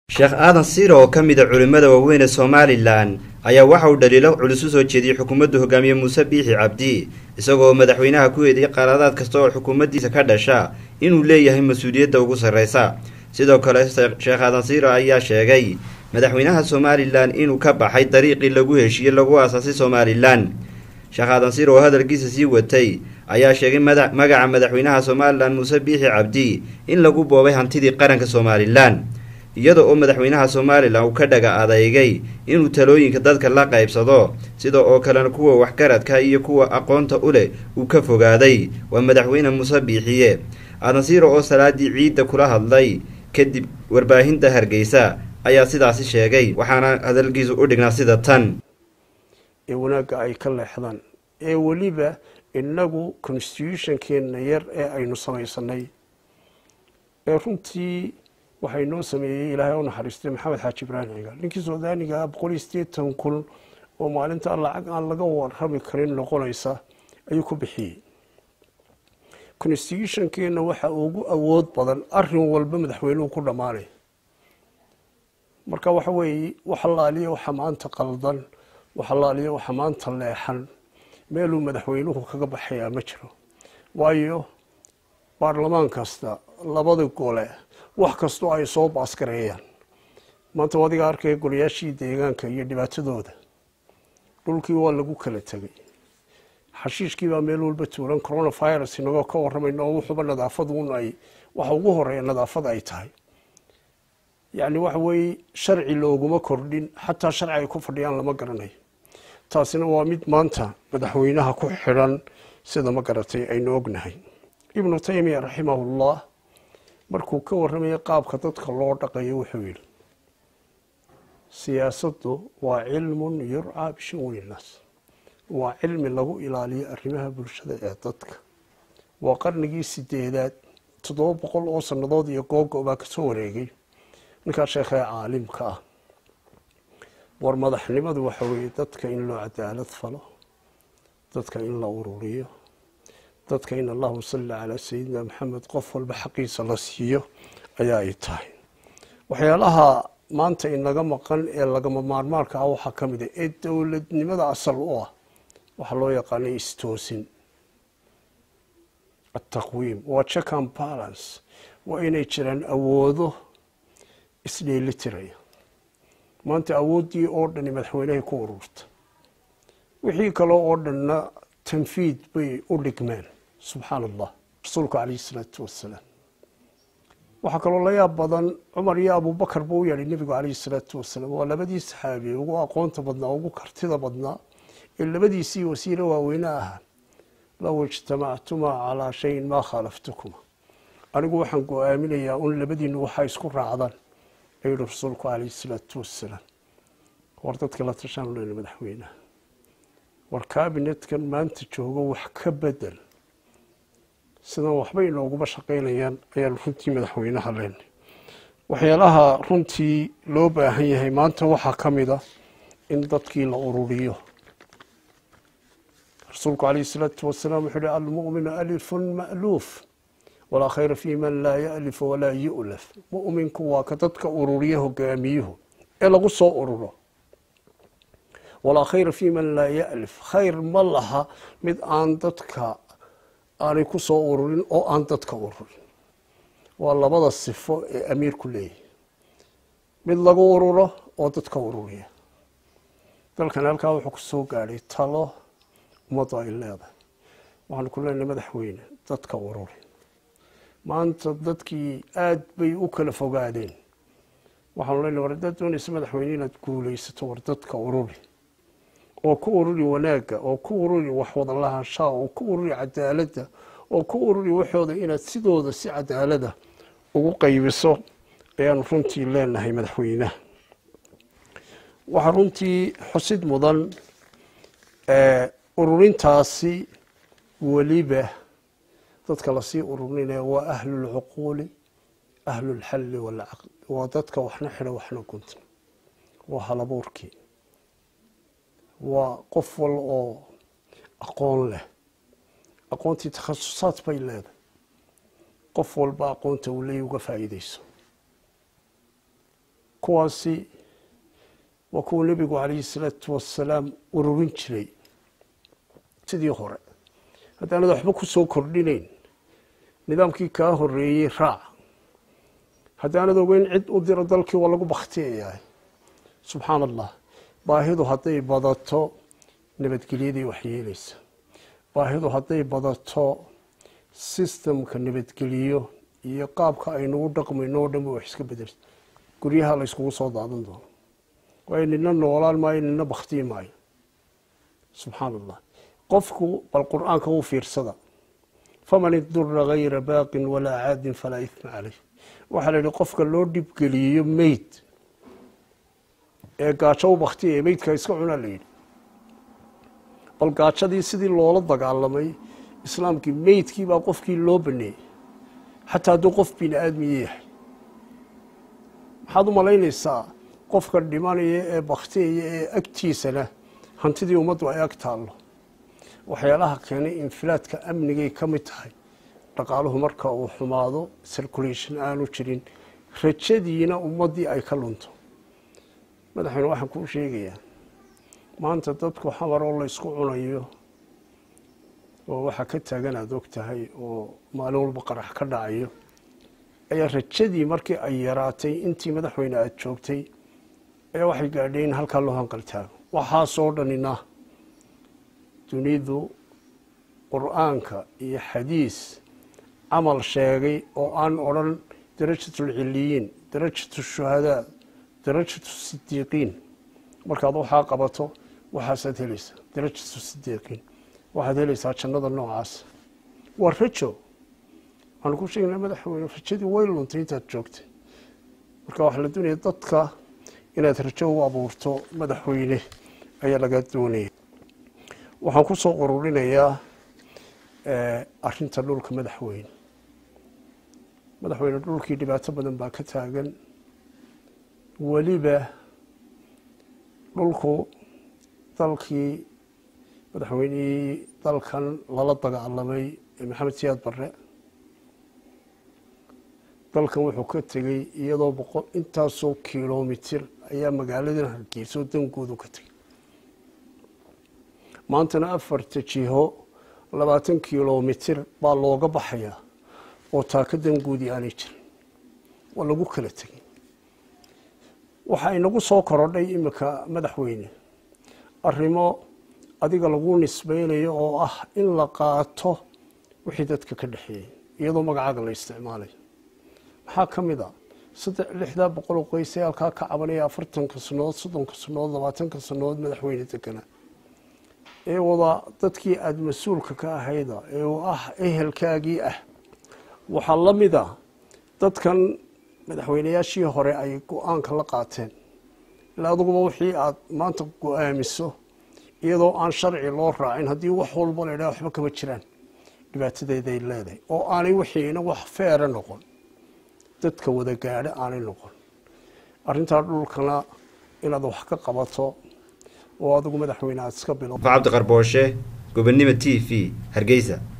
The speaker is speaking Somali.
sheekh aadan siiro oo ka mid a culimmada waaweyn ee somalilan ayaa waxa uu dhaliilo culus u soo jeediyey xukuumaddu hogaamiye muuse biixi cabdi isagoo madaxweynaha ku eedeeyey qaraadaad kasta oo xukuumaddiisa ka dhasha inuu leeyahay mas-uuliyadda ugu sarreysa sidoo kale sheekh aadan siiro ayaa sheegay madaxweynaha somalilan inuu ka baxay dariiqii lagu heshiiyey lagu aasaasay somalilan sheekh aadan siiro oo hadalkiisa sii watay ayaa sheegay magaca madaxweynaha somalilan muuse biixi cabdi in lagu boobay hantidii qaranka somalilan iyada oo madaxweynaha somalilan uu ka dhaga adeygay inuu talooyinka dadka la qaybsado sida oo kalena kuwa waxgaradka iyo kuwa aqoonta u leh uu ka fogaaday waa madaxweyne muuse biixiye aadan siiro oo salaadii ciidda kula hadlay kadib warbaahinta hargeysa ayaa sidaasi sheegay waxaana hadalkiisu u dhignaa sida tan ee wanaagga ay ka leexdaan ee weliba innagu constitutionkeenna yar ee aynu samaysanay ee runtii waxaa inoo sameeyey ilaahay u naxariistay maxamed xaaji ibraahim cigaal ninkii suudaaniga ah boqol iyo siddeetan kun oo maalinta lacag aan laga warrami karin noqonaysa ayuu ku bixiyey constitutionkeenna waxa ugu awood badan arin walba madaxweynuhu ku dhammaanay marka waxa weeye wax allaaliya waxa maanta qaldan wax allaaliya waxa maanta leexan meeluu madaxweynuhu kaga baxayaa ma jiro waayo baarlamaan kasta labada gole wax kastoo ay soo baasgareeyaan maanta adiga arkaya golayaashii deegaanka iyo dhibaatadooda dhulkii waa lagu kala tegay xashiishkii baa meel walba tuulan coronavirus inagoo ka waramayno oo wuxuuba nadaafaduun ay waxa ugu horeeya nadaafad ay tahay yacni waxa weeye sharci looguma kordhin xataa sharci ay ku fadhiyaan lama garanayo taasina waa mid maanta madaxweynaha ku xidhan sida ma garatay aynu ognahay ibnu taymiya raximahullah markuu ka warramayay qaabka dadka loo dhaqayo wuxuu yidhi siyaasaddu waa cilmun yurcaa bishu'uuni innaas waa cilmi lagu ilaaliyo arrimaha bulshada ee dadka waa qarnigii sideedaad toddoba boqol oo sannadood iyo googo baa kasoo wareegay ninkaa sheekhee caalimka ah war madaxnimadu waxa weeye dadka in loo cadaalad falo dadka in la ururiyo dadka in allahuma salli calaa sayidina maxamed qof walba xaqiisa la siiyo ayaa ay tahay waxyaalaha maanta inaga maqan ee lagama maarmaarka ah waxaa ka mid a ee dowladnimada asal u ah waxaa loo yaqaanay istoosin ataqwiim waa check and balance waa inay jiraan awoodo isdheelitiraya maanta awooddii oo dhani madaxweynehay ku ururta wixii kale oo dhanna tanfiid bay u dhigmeen subxaan allah rasuulku calayhi isalaatu wassalaam waxaa kaloo la yaab badan cumar iyo abubakar buu u yeedhay nebigu calayhi isalaatu wasalaam waa labadii saxaabi ugu aqoonta badnaa ugu kartida badnaa ee labadiisii wasiire waaweyne ahaa low ijtamactumaa calaa shayin maa khaalaftukuma anigu waxaan go-aaminayaa un labadiinu waxaa isku raacdaan ayuu yihi rasuulku calayhi isalaatu wassalaam war dadka la tashaan leyna madaxweynaha war kabinetkan maanta joogo wax ka bedel sidan waxba inooguma shaqaynayaan ayaan runtii madaxweynaha leenay waxyaalaha runtii loo baahan yahay maanta waxaa ka mid a in dadkii la ururiyo rasuulku calayh isalaatu wasalaam wuxuu uhi almu'minu alifun ma'luuf walaa khayra fii man laa ya'lif walaa yu'laf mu'minku waa ka dadka ururiya hogaamiyuhu ee lagu soo ururo walaa khayra fii man laa ya'lif khayr ma laha mid aan dadka aanay ku soo ururin oo aan dadka ururin waa labada sifo ee amiirku leeyahy mid lagu ururo oo dadka ururiya dalkan halkaa wuxuu ku soo gaadhay talo ummaddu ay leedahay waxaanu ku leenahay madaxweyne dadka ururi maanta dadkii aada bay u kala fogaadeen waxaanu leenahay war haddaad doonaysa madaxweyne inaad guulaysato war dadka ururi oo ku ururi wanaagga oo ku ururi waxwada lahaanshaha oo ku ururi cadaaladda oo ku ururi waxooda inaad sidooda si cadaalada ugu qaybiso ayaanu runtii leenahay madaxweynaha waxaa runtii xusid mudan ururintaasi weliba dadka lasii ururinaya waa ahlulcuquuli ahlulxalli walcaqd waa dadka waxna xidha waxna gunta waa halabuurkii waa qof wal oo aqoon leh aqoontii takhasusaad bay leedahay qof walba aqoonta uu leey uga faa'iideyso kuwaasi waa kuwa nebigu calayhi salaatu wasalaam ururin jiray sidii hore haddaanad waxba ku soo kordhinayn nidaamkii kaa horeeyey raac haddaanad ogeyn cid u diro dalkii waa lagu baktiyayahay subxaana allah baahidu hadday badato nabadgelyaday waxyeelaysa baahidu hadday badato sistamka nabadgeliyo iyo qaabka aynugu dhaqmayno oo dhan ba wax iska bedelsa guryaha la yskugu soo daadan doono waayo nina noolaan maayo nina baktiyi maayo subxaana allah qofku bal qur-aanka u fiirsada faman idura gayra baaqin walaa caadin falaa ihma caleyh waxaa la yihi qofka loo dhibgeliyo meyd ee gaajo u baktiya ee meydka iska cunaa la yidhi bal gaajadii sidii loola dagaalamay islaamkii meydkii baa qofkii loo baneeyey xataa hadduu qof bini aadmiye yahay maxaad u malaynaysaa qofka dhimanaya ee baktiyaya ee agtiisana hantidii ummaddu ay ag taallo waxyaalaha keenay infilaadka amnigay ka mid tahay dhaqaaluhu marka uu xumaado circulation aanu jirin rajadiina ummaddii ay ka lunto madaxweyne waxaan kuu sheegayaa maanta dadku xamar oo la ysku cunayo oo waxaa ka taagan aada og tahay oo maalin walba qarax ka dhacayo ayaa rajadii markii ay yaraatay intii madaxweyne aada joogtay ayaa waxay gaadhay in halkaa loo hanqaltaago waxaasoo dhanina dunidu qur-aanka iyo xadiis camal sheegay oo aan odrhan darajatulciliyiin darajatu shuhadaa darajatu sidiiqiin markaad waxaa qabato waxaasaad helaysaa darajatu sidiiqiin waxaad helaysaa jannada noocaas waa rajo waxaanu ku sheegnaa madaxweyne rajadii way luntay intaad joogtay marka waxaa la doonaya dadka inaad rajo u abuurto madaxweyne ayaa laga doonaya waxaan ku soo ururinayaa arinta dhulka madaxweyne madaxweyne dhulkii dhibaato badan baa ka taagan weliba dhulku dalkii madaxweynihii dalkan lala dagaalamay ee maxamed siyaad barre dalkan wuxuu ka tegey iyadoo boqol intaasoo kilomitir ayaa magaaladan hargeyso dangoodu ka tegey maantana afarta jiho labaatan kilomitir baa looga baxayaa oo taaka dangoodii aanay jirin waa lagu kala tegey waxaa inagu soo korodhay iminka madaxweyne arrimo adiga lagu nisbeynayo oo ah in la qaato wixii dadka ka dhexeeyey iyadoo magacaaga la isticmaalayo maxaa ka mid a saddex lixdaa boqol oo qoysay halkaa ka cabanaya afartanka sanood soddonka sanood labaatanka sanood madaxweyne degana ee wada dadkii aada mas-uulka ka ahayda ee uu ah ehelkaagii ah waxaa la mid a dadkan madaxweynayaashii hore ay go-aanka la qaateen ilaa aduguba wixii aada maanta go-aamiso iyadoo aan sharci loo raacin haddii wax walba la idhaha waxba kama jiraan dhibaatadeeday leedahay oo aanay wixiina wax feera noqon dadka wada gaadho aanay noqon arrintaa dhulkana inaad wax ka qabato oo adigu madaxweyne aada iska bilo cabdiqarbooshe gobonnimo t v hargeysa